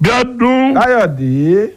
Bíọ́dún káyọ̀dé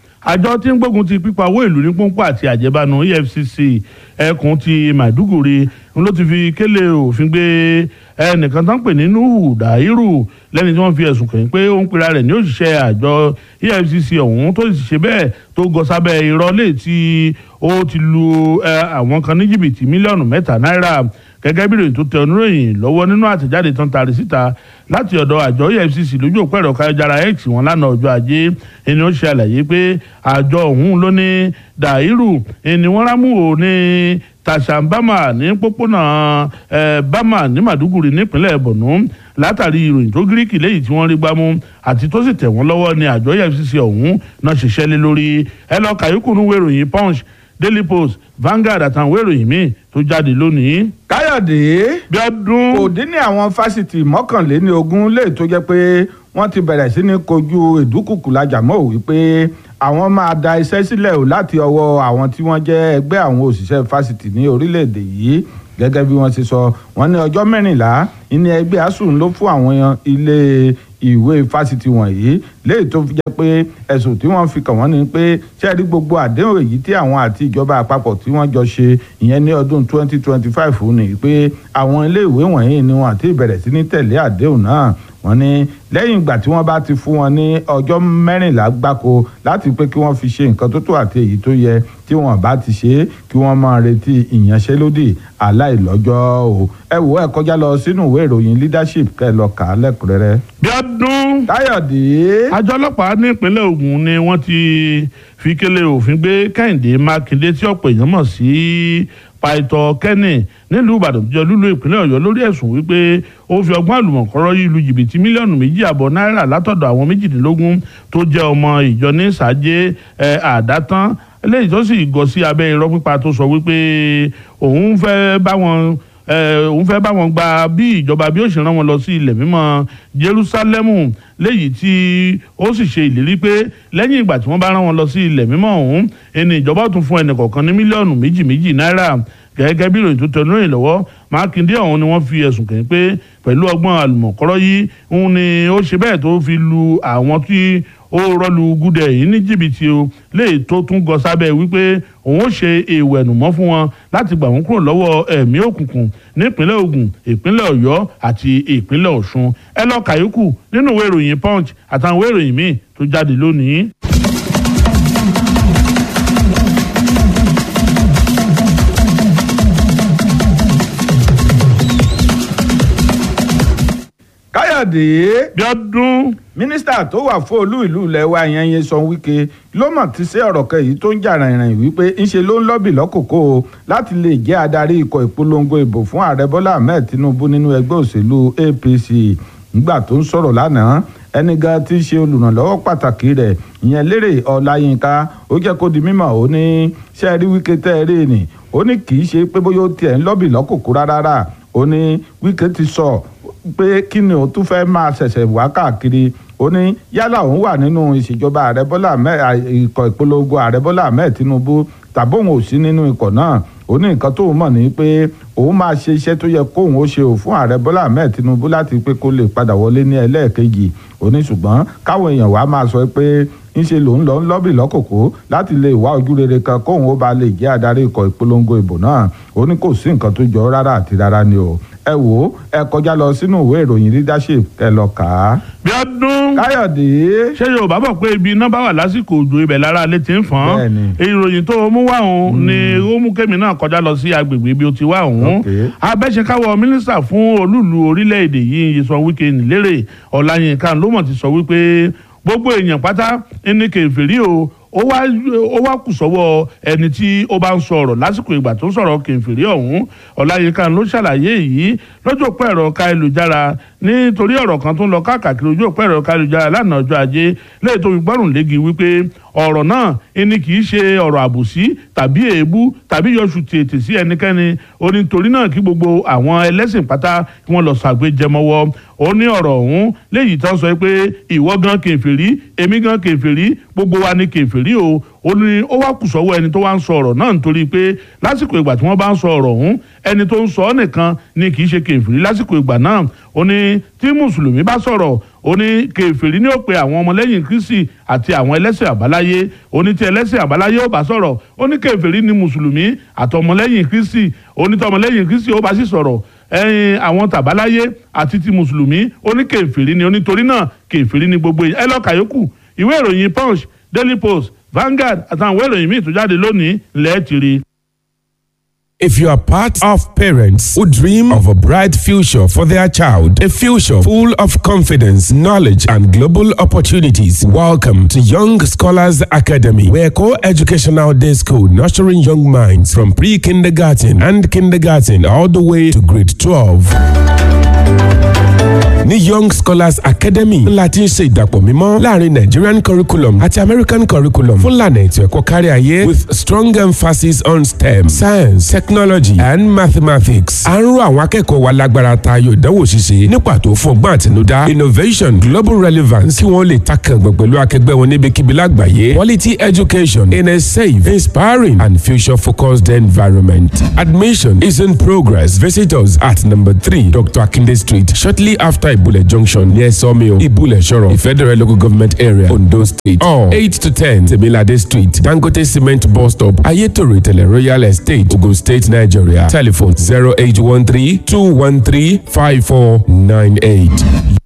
àjọ tí ń gbógun ti pípa owó ìlú ní pọ́npọ́ àti àjẹbánu EFCC ẹkùn ti Maiduguri ń ló ti fi kélé òfin gbé ẹnìkan tó ń pè ní Nuhu Dairu lẹ́ni tí wọ́n fi ẹ̀sùn kàn pé ó ń pera rẹ̀ ní òṣìṣẹ́ àjọ EFCC ọ̀hún tó sì ṣe bẹ́ẹ̀ tó gọ sábẹ́ irọ́ lè tí ó ti lu àwọn kan ní jìbìtì mílíọ̀nù mẹ́ta náírà gẹ́gẹ́ bí ìròyìn tó tẹ oníròyìn lọ́wọ́ nínú àtẹ̀jáde tán tari síta láti ọ̀dọ̀ àjọ EFCC lójú òpó ẹ̀rọ káyọ̀jára x wọn lánàá ọjọ́ ajé ẹni ó ṣe àlàyé pé àjọ ọ̀hún ló ní Dàírù ẹni wọ́n rámú ò ní tàṣàbámà ní pópónà bámà ní Màdúgùrì nípínlẹ̀ Borno látàrí ìròyìn tó gíríkì léyìí tí wọ́n rí gbámú àti tó sì tẹ̀ wọ́n lọ́wọ́ ní àjọ EFCC ọ̀hún náà ṣiṣẹ́ lé lórí ẹ lọ kàyókù nínú ìròyìn Punch Daily Post Vanguard àtàwọn ìròyìn míì tó jáde lónìí. káyọ̀dé bí ọdún. kò dín ní àwọn fásitì mọ́kànléní ogún lè tó jẹ́ pé wọ́n ti bẹ̀rẹ̀ sí ní kojú ìdúkùkù lajà mọ́ wípé àwọn máa da iṣẹ́ sílẹ̀ o láti ọwọ́ àwọn tí wọ́n jẹ́ ẹgbẹ́ àwọn òṣìṣẹ́ fásitì ní orílẹ̀-èdè yìí gẹ́gẹ́ bí wọ́n ti sọ wọ́n ní ọjọ́ mẹ́rìnlá ní ẹgbẹ́ asùn ló fún àwọn ilé ìwé fásitì wọ̀nyí léyìí tó fi jẹ́ pé ẹ̀sùn tí wọ́n fi kàn wọ́n ni pé ṣé rí gbogbo àdéhùn èyí tí àwọn àti ìjọba àpapọ̀ tí wọ́n jọ ṣe ìyẹn ní ọdún 2025 ni pé àwọn ilé ìwé wọ̀nyí ni wọ́n àti ìbẹ̀rẹ̀ sí ní tẹ̀lé àdéhùn náà wọ́n ní lẹ́yìn ìgbà tí wọ́n bá ti fún wọn ní ọjọ́ mẹ́rìnlá gbáko láti pé kí wọ́n fi ṣe nǹkan tó tó àti èyí tó yẹ tí wọ́n bá ti ṣe é kí wọ́n máa retí ìyanṣẹ́lódì aláìlọ́jọ́ o ẹ wò ẹ kọjá lọ sínú ìwé ìròyìn leadership kẹ́ ẹ lọ kà á lẹ́kùnrẹ́rẹ́. bí ọdún. káyọ̀dé. àjọ ọlọ́pàá ní ìpínlẹ̀ Ògùn ni wọ́n ti fi kélé òfin gbé Kẹ́hìndé Mákindé tí ọ̀pọ̀ èèyàn mọ̀ sí pàìtọ́ kẹ́nì nílùú Ìbàdàn tó jẹ́ lúlú ìpínlẹ̀ Ọ̀yọ́ lórí ẹ̀sùn wípé ó fi ọgbọ́n àlùmọ̀kọ́rọ́ yìí lu jìbìtì mílíọ̀nù méjì àbọ̀ náírà látọ̀dọ̀ àwọn méjìdínlógún tó jẹ́ ọmọ ìjọ ní sàájé àdátán eléyìí tó sì gọ sí abẹ́ irọ́ pípa tó sọ wípé òun fẹ́ bá wọn òun fẹ́ bá wọn gba bí ìjọba bí ó ṣe rán wọn lọ sí ilẹ̀ mímọ́ Jerúsálẹ́mù léyìí tí ó sì ṣe ìlérí pé lẹ́yìn ìgbà tí wọ́n bá rán wọn lọ sí ilẹ̀ mímọ́ ọ̀hún ẹni ìjọba tún fún ẹnì kọ̀ọ̀kan ní mílíọ̀nù méjì méjì náírà gẹ́gẹ́ bí ìròyìn tó tẹnu ìròyìn lọ́wọ́ Mákindé ọ̀hún ni wọ́n fi ẹ̀sùn kàn pé pẹ̀lú ọgbọ́n àlùmọ̀kọ́rọ́ yìí òun ni ó ṣe bẹ́ẹ̀ tó fi lu àwọn tí ó rọ́lu gúdẹ̀ yìí ní jìbìtì o léyìí tó tún gọ sábẹ́ wípé òun ó ṣe èèwọ̀ ẹ̀nùmọ́ fún wọn láti gbà wọ́n kúrò lọ́wọ́ ẹ̀mí òkùnkùn nípínlẹ̀ Ògùn ìpínlẹ̀ Ọ̀yọ́ àti ìpínlẹ̀ Ọ̀ṣun ẹ lọ kàyókù nínú ìwé ìròyìn Punch àtàwọn ìwé ìròyìn míì tó jáde lónìí. káyọ̀dé. bí ọdún. mínísítà tó wà fún olú ìlú ilẹ̀ wa yẹn Nyesom Wike ló mọ̀ ti ṣe ọ̀rọ̀ kan èyí tó ń jà rìnrìn wípé ńṣe ló ń lọ́bì lọ́kòkò o láti lè jẹ́ adarí ikọ̀ ìpolongo ìbò fún ààrẹ Bọ́lá Ahmed Tinubu nínú ẹgbẹ́ òṣèlú APC nígbà tó ń sọ̀rọ̀ lánàá ẹni gan tí í ṣe olùrànlọ́wọ́ pàtàkì rẹ̀ ìyẹn Lérè Ọláyínká ó jẹ́ kó di mímọ̀ ó ní ṣe rí Wike tẹ́ ẹ rí ni ó ní kì í ṣe pé bóyá ó tiẹ̀ ń lọ́bì lọ́kòkò rárá ó ní Wike ti sọ pé kí ni òun tún fẹ́ máa ṣẹ̀ṣẹ̀ wá káàkiri ó ní yálà òun wà nínú ìṣèjọba ààrẹ bọ́lá ikọ̀ ìpolongo ààrẹ bọ́lá ahmed tinubu tàbí òun ò sí nínú ikọ̀ náà ó ní nǹkan tóun mọ̀ ní pé òun máa ṣe iṣẹ́ tó yẹ kóun ó ṣe ò fún ààrẹ bọ́lá ahmed tinubu láti pé kó lè padà wọlé ní ẹlẹ́ẹ̀kejì ó ní ṣùgbọ́n káwọn èèyàn wá máa sọ pé ńṣe lòun lọ ń lọ́bì lọ́kòkó láti lè wá ojú rere kan kóun ó ba lè jẹ́ adarí ikọ̀ ìpolongo ìbò náà ó ní kò sí nǹkan tó jọ rárá àti rárá ni o ẹ wò ó ẹ kọjá lọ sínú ìwé ìròyìn leadership ẹ lọ kà á. bí ọdún. káyọ̀dé. ṣé yorùbá bọ̀ pé ibi iná bá wà lásìkò òjò ibẹ̀ lára alẹ́ ti ń fọ́n. Bẹ́ẹ̀ni. ìròyìn tó mú wá òun ni ó mú kémi náà kọjá lọ sí agbègbè ibi ó ti wá òun. Ok. abẹ́sẹ̀káwọ́ mínísítà fún olúùlú orílẹ̀-èdè yìí Nyesom Wike nílérè ọ̀làyínká ló mọ̀ ti sọ wípé gbogbo èèyàn pátá ní kèfèrí o ó wá ó wá kù sọ́wọ́ ẹni tí ó bá ń sọ ọ̀rọ̀ lásìkò ìgbà tó ń sọ̀rọ̀ kèfèrí ọ̀hún ọláyínká ló ṣàlàyé yìí lójú òpó ẹ̀rọ káyélujára nítorí ọ̀rọ̀ kan tó ń lọ káàkiri ojú òpó ẹ̀rọ káyélujára lánàá ọjọ́ ajé lẹ́yìn tó fi gbọ́rùn léegi wípé ọ̀rọ̀ náà ẹni kì í ṣe ọ̀rọ̀ àbòsí tàbí èébú tàbí yọṣù tètè sí ẹnikẹ́ni ó ní torí náà kí gbogbo àwọn ẹlẹ́sìn pátá kí wọ́n lọ ṣàgbéjẹmọ́wọ́ ó ní ọ̀rọ̀ ọ̀hún léyìí tán sọ pé ìwọ gan kèfèrí èmi gan kèfèrí gbogbo wa ni kèfèrí o ó ní ó wá kù sọ́wọ́ ẹni tó wá ń sọ ọ̀rọ̀ náà nítorí pé lásìkò ìgbà tí wọ́n bá ń sọ ọ̀rọ̀ ọ̀hún ẹni tó ń sọ ọ́ nìkan ni kì í ṣe kèfèrí lásìkò ìgbà náà ó ní tí mùsùlùmí bá sọ̀rọ̀ ó ní kèfèrí ní ó pe àwọn ọmọlẹ́yìn kristi àti àwọn ẹlẹ́sìn àbáláyé ó ní tí ẹlẹ́sìn àbáláyé ó bá sọ̀rọ̀ ó ní kèfèrí ní mùsùlùmí àtọmọlẹ́yìn kristi ó ní tọmọlẹ́yìn kristi ó bá sì sọ̀rọ̀ ẹyin àwọn tàbáláyé àti ti mùsùlùmí ó ní kèfèrí ni onítorí náà kèfèrí ni gbogbo ẹ lọ́ọ́ kàyókù ìwé ìròyìn punch daily post Vanguard àtàwọn ìwé ìròyìn míì tó jáde lónìí lẹ́ẹ̀tìrì. If you are part of parents who dream of a bright future for their child, a future full of confidence, knowledge, and global opportunities, welcome to Young Scholars Academy, where co-educational day school nurturing young minds from pre-kindergarten and kindergarten all the way to grade 12. ní young scholars academy ńlá tí ń ṣe ìdàpọ̀ mímọ́ láàrin nigerian curriculum àti american curriculum fún lànà ètò ẹ̀kọ́ kárí ayé with strong emphasis on stem science technology and mathematics. à ń rọ àwọn akẹ́kọ̀ọ́ wa lágbára tayọ ìdánwò ṣíṣe ní pàtó fún ọgbọ́n àtinúdá innovation global relevance kí wọ́n lè takàngbọ̀n pẹ̀lú akẹgbẹ́ wọn níbikíbi lágbàáyé quality education in a safe inspiring and future focused environment. admission is in progress visit us at number three dr akinde street shortly after Ibule Junction near Sawmill, Ibule Shoro, Federal Local Government Area, Ondo State. Or 8 to 10, Temilade Street, Dangote Cement Bus Stop, Ayetoro Tele Royal Estate, Ogun State, Nigeria. Telephone 0813 213 5498.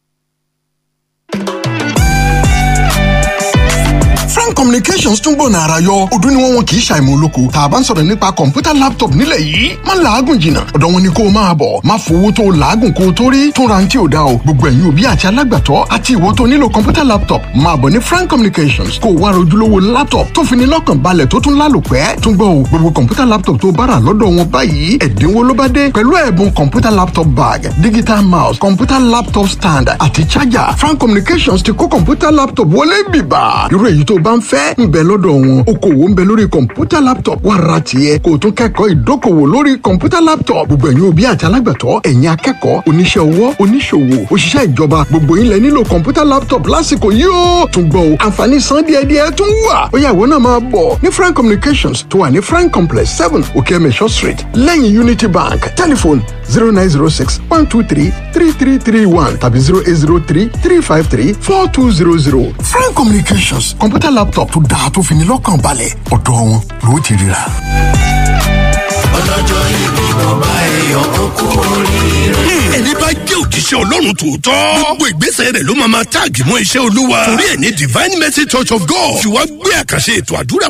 frank communications tún gbọ̀nà ara yọ ọdún ni wọ́n wọn kì í ṣàìmọ̀ olóko tá a bá ń sọ̀rọ̀ nípa kọ̀ǹpútà laptop nílẹ̀ yìí má làágùn jìnnà ọ̀dọ̀ wọn ni kó o máa bọ̀ má fowó tó o làágùn kó o tó rí tún ra ti ò da o gbogbo ẹ̀yin òbí àti alágbàtọ́ àti ìwọ tó nílò kọ̀ǹpútà laptop máa bọ̀ ní frank communications kó o wá rojúlówó laptop tó fi ní lọ́kàn balẹ̀ tó tún lálòpẹ́ tún gbọ́ o gbogbo kọ̀ǹpútà laptop tó bára lọ́dọ̀ wọn báyìí ẹ̀dínwó ló bá dé pẹ̀lú ẹ̀bùn kọ̀ǹpútà laptop bag digital mouse kọ̀ǹpútà laptop stand àti charger frank communications ti kó kọ̀ǹpútà laptop wọlé bìbà irú èyí tó bá ń fẹ́ ń bẹ lọ́dọ̀ wọn okòwò ń bẹ lórí kọ̀ǹpútà laptop wà ra tiẹ̀ kó o tún kẹ́kọ̀ọ́ ìdókòwò lórí kọ̀ǹpútà laptop gbogbo ẹ̀yin òbí àti alágbàtọ́ ẹ̀yin akẹ́kọ̀ọ́ oníṣẹ́ ọwọ́ oníṣòwò òṣìṣẹ́ ìjọba gbogbo yín lẹ nílò kọ̀ǹpútà laptop lásìkò yìí ó tún gbọ́ o àǹfààní san díẹ̀díẹ̀ tún wà ó yá ìwọ náà máa bọ̀ ní frank communications tó wà ní frank complex seven okeemesho street lẹ́yìn unity bank telephone zero nine zero six one two three three three three one tàbí zero eight zero three three five three four two zero zero frank communications kọ̀ǹpútà laptop tó dáa tó fi ní lọ́kàn balẹ̀ ọ̀dọ̀ wọn ló ti ríra. ọlọ́jọ́ ìbí mo bá ẹyọ okú oríire. ẹni bá jẹ́ òjíṣẹ́ ọlọ́run tòótọ́. gbogbo ìgbésẹ̀ rẹ̀ ló máa ma táàgì mọ́ iṣẹ́ olúwa. torí ẹ̀ ní divine mercy church of god. fi wá gbé àkànṣe ètò àdúrà